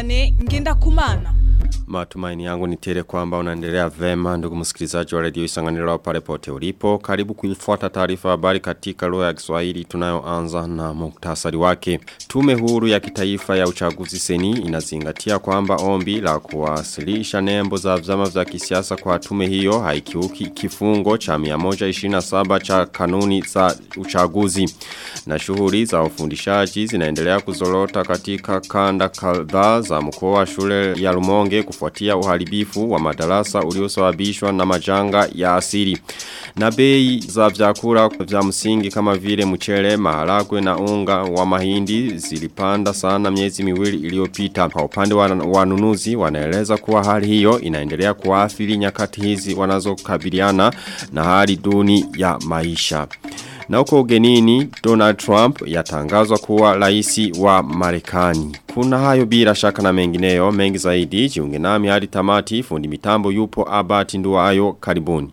Vianney Ngendakumana. Matumaini yangu ni tele kwamba unaendelea vema ndugu msikilizaji wa radio Isanganiro pale pote ulipo. Karibu kuifuata taarifa habari katika lugha ya Kiswahili tunayoanza na muktasari wake. Tume huru ya kitaifa ya uchaguzi seni inazingatia kwamba ombi la kuwasilisha nembo za vyama vya kisiasa kwa tume hiyo haikiuki kifungo cha 127 cha kanuni za uchaguzi. Na shughuli za ufundishaji zinaendelea kuzorota katika kanda kadhaa za mkoa wa shule ya Rumonge kufuatia uharibifu wa madarasa uliosababishwa na majanga ya asili. Na bei za vyakula vya msingi kama vile mchele, maharagwe na unga wa mahindi zilipanda sana miezi miwili iliyopita. Kwa upande wa wanunuzi wanaeleza kuwa hali hiyo inaendelea kuathiri nyakati hizi wanazokabiliana na hali duni ya maisha. Na huko ugenini, Donald Trump yatangazwa kuwa raisi wa Marekani. Kuna hayo bila shaka na mengineyo mengi zaidi. Jiunge nami hadi tamati fundi mitambo yupo abati nduwayo karibuni.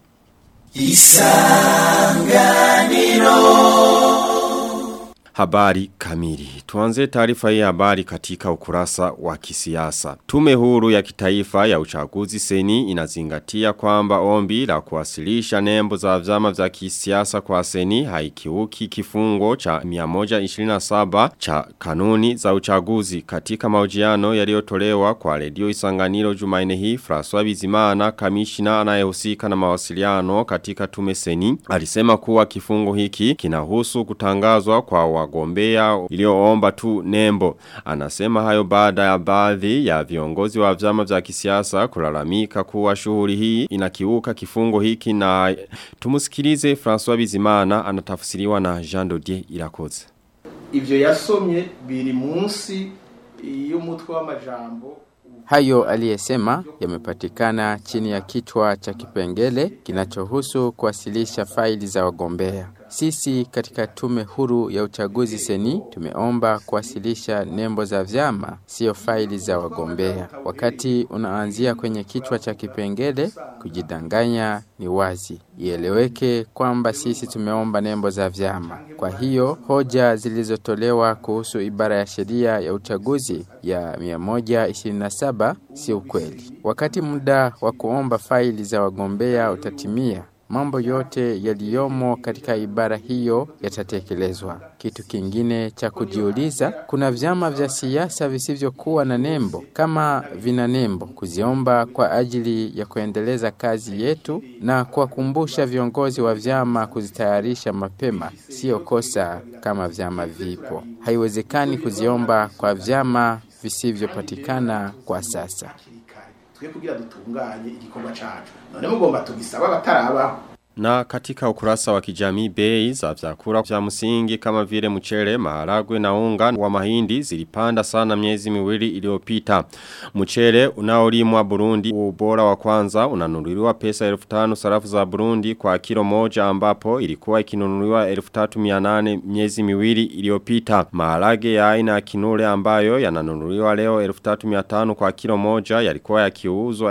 Habari kamili. Tuanze taarifa hii habari katika ukurasa wa kisiasa. Tume huru ya kitaifa ya uchaguzi seni inazingatia kwamba ombi la kuwasilisha nembo za vyama vya kisiasa kwa seni haikiuki kifungo cha 127 cha kanuni za uchaguzi katika mahojiano yaliyotolewa kwa redio Isanganiro Jumaine hii François Bizimana kamishina anayehusika na mawasiliano katika tume seni alisema kuwa kifungo hiki kinahusu kutangazwa kwa wagombea iliyoomba tu nembo. Anasema hayo baada ya baadhi ya viongozi wa vyama vya kisiasa kulalamika kuwa shughuli hii inakiuka kifungo hiki na tumusikilize François Bizimana anatafsiriwa na Jean Dodier Irakoze. Ivyo yasomye biri munsi y'umutwe w'amajambo Hayo aliyesema yamepatikana chini ya kichwa cha kipengele kinachohusu kuwasilisha faili za wagombea. Sisi katika tume huru ya uchaguzi seni tumeomba kuwasilisha nembo za vyama, sio faili za wagombea. Wakati unaanzia kwenye kichwa cha kipengele, kujidanganya ni wazi. Ieleweke kwamba sisi tumeomba nembo za vyama. Kwa hiyo hoja zilizotolewa kuhusu ibara ya sheria ya uchaguzi ya 127 si ukweli. Wakati muda wa kuomba faili za wagombea utatimia, mambo yote yaliyomo katika ibara hiyo yatatekelezwa. Kitu kingine cha kujiuliza, kuna vyama vya siasa visivyokuwa na nembo. Kama vina nembo, kuziomba kwa ajili ya kuendeleza kazi yetu na kuwakumbusha viongozi wa vyama kuzitayarisha mapema, sio kosa kama vyama vipo. Haiwezekani kuziomba kwa vyama visivyopatikana kwa sasa. twe kugira dutunganye igikorwa cacu none mugomba tubisaba abatarabaho Na katika ukurasa wa kijamii bei za vyakula vya msingi kama vile mchele, maharagwe na unga wa mahindi zilipanda sana miezi miwili iliyopita. Mchele unaolimwa Burundi ubora wa kwanza unanunuliwa pesa 1500 sarafu za Burundi kwa kilo moja ambapo ilikuwa ikinunuliwa 3800 miezi miwili iliyopita. Maharage ya aina ya kinule ambayo yananunuliwa leo 3500 kwa kilo moja yalikuwa yakiuzwa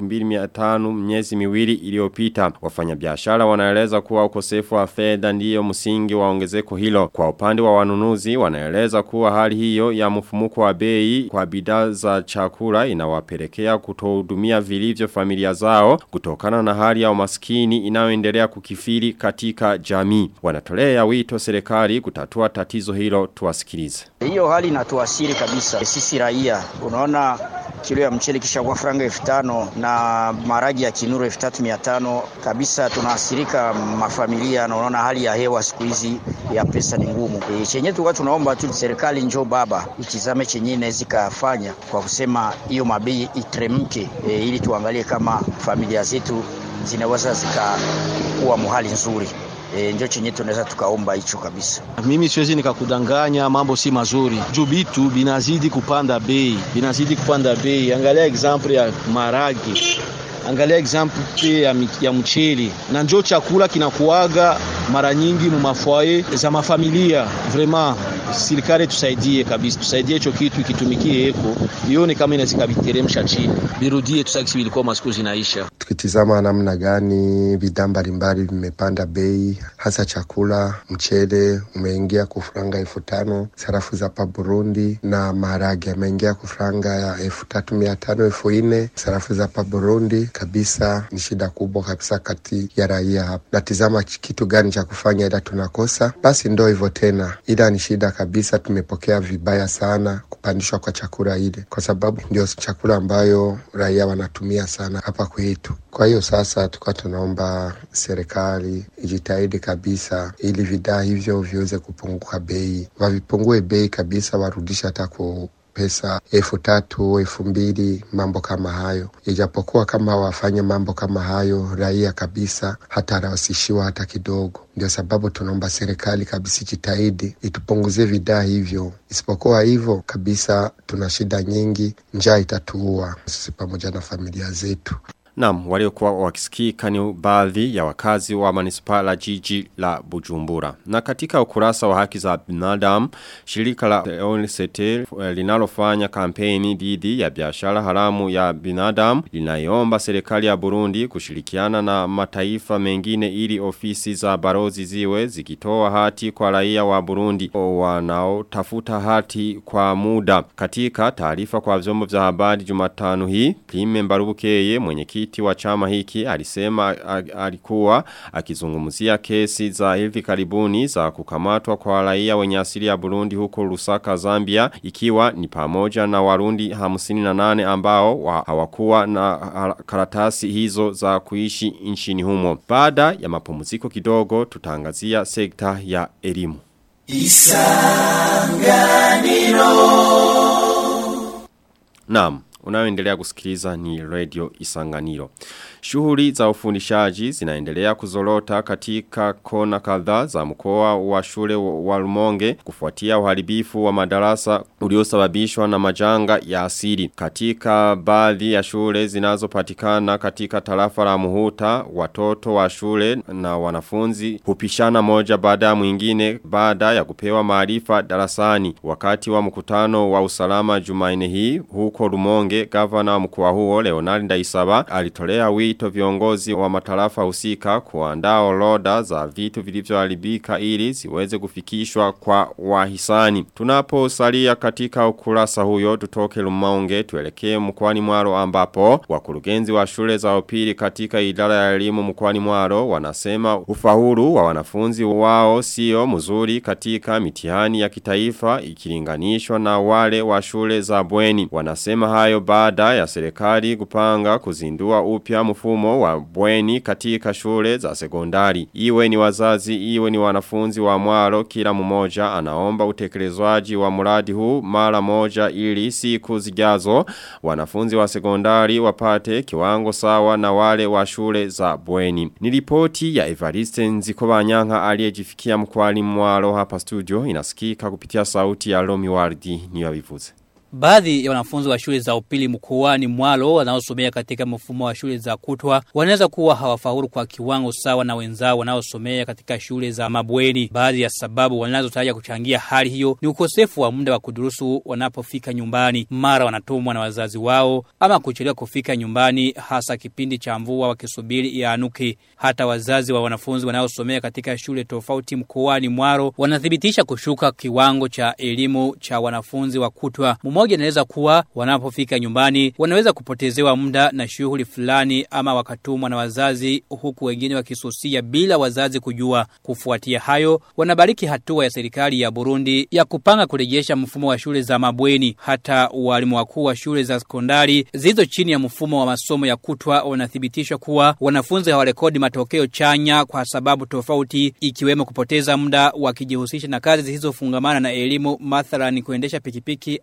2500 miezi miwili iliyopita. Wafanyabiashara biashara wanaeleza kuwa ukosefu wa fedha ndiyo msingi wa ongezeko hilo. Kwa upande wa wanunuzi wanaeleza kuwa hali hiyo ya mfumuko wa bei kwa bidhaa za chakula inawapelekea kutohudumia vilivyo familia zao kutokana na hali ya umaskini inayoendelea kukifiri katika jamii. Wanatolea wito serikali kutatua tatizo hilo tuwasikilize. Hiyo hali inatuasiri kabisa sisi raia. Unaona kilo ya mchele kisha kwa franga 5000 na maragi ya kinuru 3500 kabisa tunaasirika mafamilia na unaona hali ya hewa siku hizi ya pesa ni ngumu. E, chenye tulikuwa tunaomba tu serikali njoo baba itizame chenye inaweza kafanya kwa kusema hiyo mabei itremke e, ili tuangalie kama familia zetu zinaweza zikakuwa muhali nzuri. E, ndio chenye tunaweza tukaomba hicho kabisa. Mimi siwezi nikakudanganya, mambo si mazuri juu bitu binazidi kupanda bei, binazidi kupanda bei. Angalia example ya maragi Angalia example ya, ya mchele na njo chakula kinakuaga mara nyingi mu mafwaye za mafamilia. Vraiment serikali tusaidie kabisa, tusaidie hicho kitu ikitumikie eko, ione kama inaweza kabiteremsha chini, birudie tusakisi vilikuwa masiku zinaisha. Tukitizama namna gani bidhaa mbalimbali vimepanda bei, hasa chakula, mchele umeingia kufranga elfu tano sarafu za pa Burundi, na maharage yameingia kufranga ya elfu tatu mia tano elfu nne sarafu za pa Burundi. Kabisa ni shida kubwa kabisa kati ya raia hapa. Natizama kitu gani cha kufanya, ila tunakosa. Basi ndo hivyo tena, ila ni shida kabisa. Tumepokea vibaya sana kupandishwa kwa chakula ile, kwa sababu ndio chakula ambayo raia wanatumia sana hapa kwetu. Kwa hiyo sasa tulikuwa tunaomba serikali ijitahidi kabisa, ili vidaa hivyo viweze kupunguka bei, wavipungue bei kabisa, warudishe hata ku pesa elfu tatu elfu mbili mambo kama hayo. Ijapokuwa kama wafanye mambo kama hayo, raia kabisa hata rahisishiwa hata kidogo. Ndio sababu tunaomba serikali kabisa ijitahidi itupunguzie vidaa hivyo, isipokuwa hivyo kabisa tuna shida nyingi, njaa itatuua sisi pamoja na familia zetu. Naam, waliokuwa wakisikika ni baadhi ya wakazi wa manispaa la jiji la Bujumbura. Na katika ukurasa wa haki za binadamu, shirika la ONCT linalofanya kampeni dhidi ya biashara haramu ya binadamu linaiomba serikali ya Burundi kushirikiana na mataifa mengine ili ofisi za barozi ziwe zikitoa hati kwa raia wa Burundi wanaotafuta hati kwa muda. Katika taarifa kwa vyombo vya habari Jumatano hii, Prime Mbarubukeye mwenyekiti mwenyekiti wa chama hiki alisema alikuwa akizungumzia kesi za hivi karibuni za kukamatwa kwa raia wenye asili ya Burundi huko Lusaka Zambia ikiwa ni pamoja na Warundi 58 ambao wa hawakuwa na karatasi hizo za kuishi nchini humo. Baada ya mapumziko kidogo tutangazia sekta ya elimu. Isanganiro Naam Unayoendelea kusikiliza ni Radio Isanganiro. Shughuli za ufundishaji zinaendelea kuzorota katika kona kadhaa za mkoa wa shule wa Rumonge kufuatia uharibifu wa madarasa uliosababishwa na majanga ya asili. Katika baadhi ya shule zinazopatikana katika tarafa la Muhuta, watoto wa shule na wanafunzi hupishana moja baada ya mwingine baada ya kupewa maarifa darasani. Wakati wa mkutano wa usalama Jumanne hii huko Rumonge Rumonge, gavana wa mkoa huo Leonard Ndaisaba alitolea wito viongozi wa matarafa husika kuandaa orodha za vitu vilivyoharibika ili ziweze kufikishwa kwa wahisani. Tunaposalia katika ukurasa huyo tutoke Rumonge tuelekee mkoani Mwaro ambapo wakurugenzi wa shule za upili katika idara ya elimu mkoani Mwaro wanasema ufaulu wa wanafunzi wao sio mzuri katika mitihani ya kitaifa ikilinganishwa na wale wa shule za bweni. Wanasema hayo baada ya serikali kupanga kuzindua upya mfumo wa bweni katika shule za sekondari. Iwe ni wazazi, iwe ni wanafunzi wa mwaro kila mmoja anaomba utekelezwaji wa mradi huu mara moja ili siku zijazo wanafunzi wa sekondari wapate kiwango sawa na wale wa shule za bweni. Ni ripoti ya Evariste Nzikobanyanga aliyejifikia mkwani mwaro hapa studio inasikika kupitia sauti ya Romi Wardi ni wavivuze. Baadhi ya wanafunzi wa shule za upili mkoani Mwalo wanaosomea katika mfumo wa shule za kutwa wanaweza kuwa hawafaulu kwa kiwango sawa na wenzao wanaosomea katika shule za mabweni. Baadhi ya sababu wanazotaja kuchangia hali hiyo ni ukosefu wa muda wa kudurusu wanapofika nyumbani. Mara wanatumwa na wazazi wao ama kuchelewa kufika nyumbani hasa kipindi cha mvua wakisubiri ianuke. Hata wazazi wa wanafunzi wanaosomea katika shule tofauti mkoani Mwalo wanathibitisha kushuka kiwango cha elimu cha wanafunzi wa kutwa. Mmoja anaweza kuwa wanapofika nyumbani wanaweza kupotezewa muda na shughuli fulani ama wakatumwa na wazazi huku wengine wakisusia bila wazazi kujua. Kufuatia hayo wanabariki hatua ya serikali ya Burundi ya kupanga kurejesha mfumo wa shule za mabweni. Hata walimu wakuu wa shule za sekondari zilizo chini ya mfumo wa masomo ya kutwa wanathibitisha kuwa wanafunzi hawarekodi matokeo chanya kwa sababu tofauti ikiwemo kupoteza muda wakijihusisha na kazi zisizofungamana na elimu mathalani kuendesha pikipiki ama baiskeli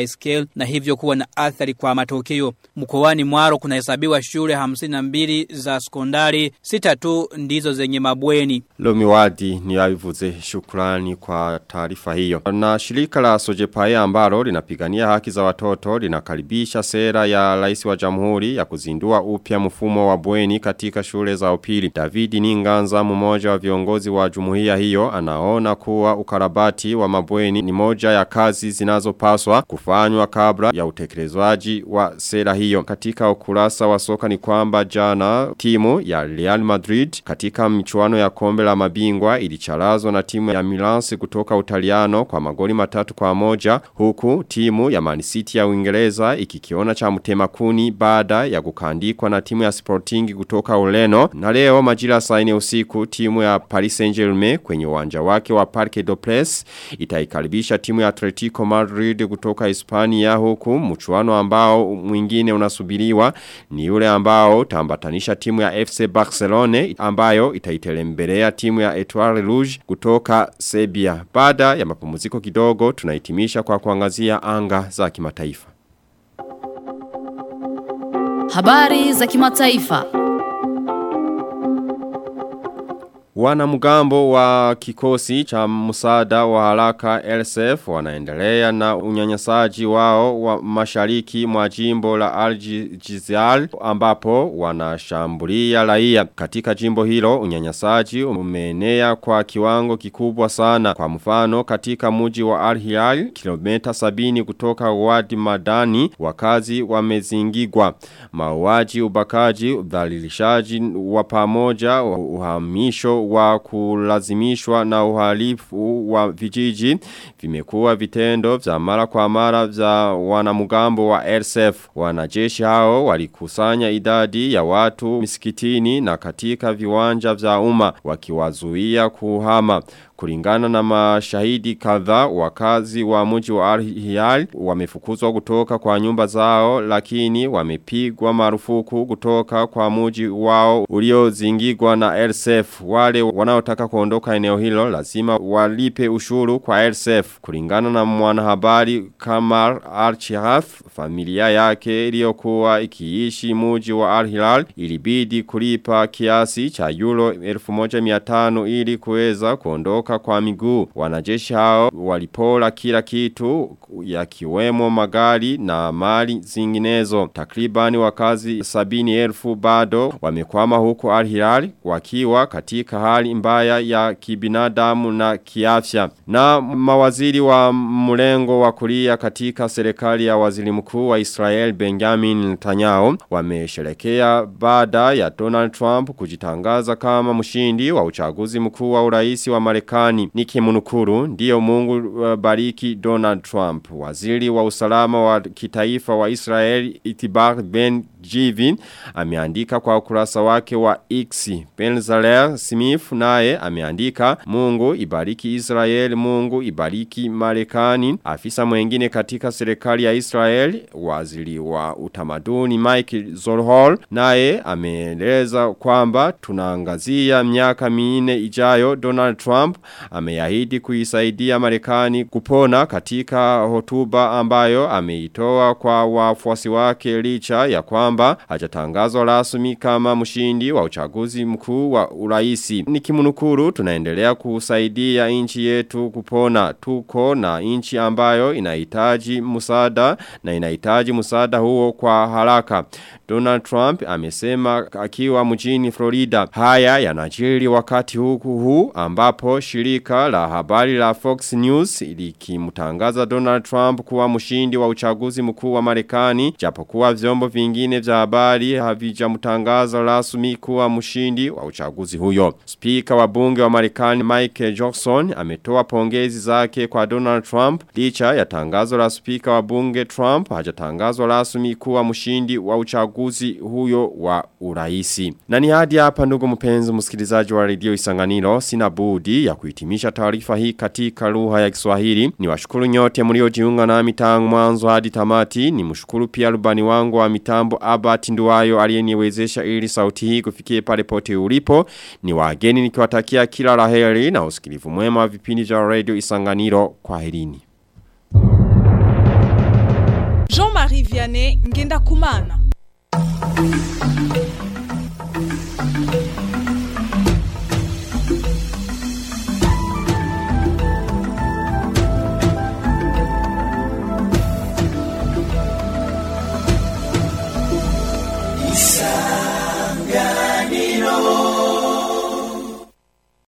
baiskeli na hivyo kuwa na athari kwa matokeo. Mkoani Mwaro kunahesabiwa shule 52 za sekondari, sita tu ndizo zenye mabweni. Lomiwadi ni avivuze shukrani kwa taarifa hiyo. Na shirika la Sojepae ambalo linapigania haki za watoto linakaribisha sera ya rais wa jamhuri ya kuzindua upya mfumo wa bweni katika shule za upili. David Ninganza mmoja wa viongozi wa jumuiya hiyo anaona kuwa ukarabati wa mabweni ni moja ya kazi zinazopaswa kufanywa kabla ya utekelezwaji wa sera hiyo. Katika ukurasa wa soka ni kwamba jana timu ya Real Madrid katika michuano ya kombe la mabingwa ilicharazwa na timu ya Milansi kutoka Utaliano kwa magoli matatu kwa moja huku timu ya Man City ya Uingereza ikikiona cha mtema kuni baada ya kukandikwa na timu ya Sporting kutoka Ureno na leo majira saa nne usiku timu ya Paris Saint-Germain kwenye uwanja wake wa Parque des Princes itaikaribisha timu ya Atletico Madrid kutoka Hispania huku mchuano ambao mwingine unasubiriwa ni yule ambao tambatanisha timu ya FC Barcelona ambayo itaitelembelea timu ya Etoile Rouge kutoka Serbia. Baada ya mapumziko kidogo tunahitimisha kwa kuangazia anga za kimataifa. Habari za kimataifa. Wanamgambo wa kikosi cha msaada wa haraka LSF wanaendelea na unyanyasaji wao wa mashariki mwa jimbo la Al-Jizal ambapo wanashambulia raia. Katika jimbo hilo unyanyasaji umeenea kwa kiwango kikubwa sana. Kwa mfano katika muji wa Al-Hilal kilomita sabini kutoka wadi madani wakazi wamezingigwa. Mauaji, ubakaji, udhalilishaji wa pamoja, uhamisho wa kulazimishwa na uhalifu wa vijiji vimekuwa vitendo vya mara kwa mara vya wanamugambo wa RSF. Wanajeshi hao walikusanya idadi ya watu misikitini na katika viwanja vya umma wakiwazuia kuhama. Kulingana na mashahidi kadhaa wakazi wa mji wa Al-Hiyal wamefukuzwa kutoka kwa nyumba zao lakini wamepigwa marufuku kutoka kwa mji wao uliozingirwa na RSF. Wale wanaotaka kuondoka eneo hilo lazima walipe ushuru kwa RSF. Kulingana na mwanahabari Kamal Al-Chihaf, familia yake iliyokuwa ikiishi mji wa Al-Hilal ilibidi kulipa kiasi cha euro 1500 ili kuweza kuondoka kutoka kwa miguu. Wanajeshi hao walipola kila kitu ya kiwemo magari na mali zinginezo. Takribani wakazi sabini elfu bado wamekwama huko Al-Hilal wakiwa katika hali mbaya ya kibinadamu na kiafya. Na mawaziri wa mlengo wa kulia katika serikali ya waziri mkuu wa Israel Benjamin Netanyahu wamesherekea baada ya Donald Trump kujitangaza kama mshindi wa uchaguzi mkuu wa uraisi wa Marekani. Niki munukuru ndiyo mungu uh, bariki Donald Trump. Waziri wa usalama wa kitaifa wa Israel Itibar Ben Jivin ameandika kwa ukurasa wake wa X. Benzaler Smith naye ameandika Mungu ibariki Israel, Mungu ibariki Marekani. Afisa mwengine katika serikali ya Israel, waziri wa utamaduni Mike Zolhol naye ameeleza kwamba tunaangazia miaka minne ijayo Donald Trump ameahidi kuisaidia Marekani kupona katika hotuba ambayo ameitoa kwa wafuasi wake licha ya kwamba hajatangazwa rasmi kama mshindi wa uchaguzi mkuu wa uraisi. Nikimunukuru tunaendelea kusaidia nchi yetu kupona. Tuko na nchi ambayo inahitaji msaada na inahitaji msaada huo kwa haraka. Donald Trump amesema akiwa mjini Florida. Haya yanajiri wakati huku huu ambapo shirika la habari la Fox News likimtangaza Donald Trump kuwa mshindi wa uchaguzi mkuu wa Marekani japokuwa vyombo vingine vya habari havijamtangaza rasmi kuwa mshindi wa uchaguzi huyo. Spika wa bunge wa Marekani Mike Johnson ametoa pongezi zake kwa Donald Trump licha ya tangazo la spika wa bunge Trump hajatangazwa rasmi kuwa mshindi wa uchaguzi huyo wa uraisi. Na ni hadi hapa ndugu mpenzi msikilizaji wa redio Isanganiro sina budi ya kuhitimisha taarifa hii katika lugha ya Kiswahili. Ni washukuru nyote mliojiunga nami tangu mwanzo hadi tamati. Ni mshukuru pia rubani wangu wa mitambo Albert Nduwayo aliyeniwezesha ili sauti hii kufikie pale pote ulipo. Ni wageni nikiwatakia kila laheri na usikilivu mwema wa vipindi vya radio Isanganiro kwa herini. Vianney Ngendakumana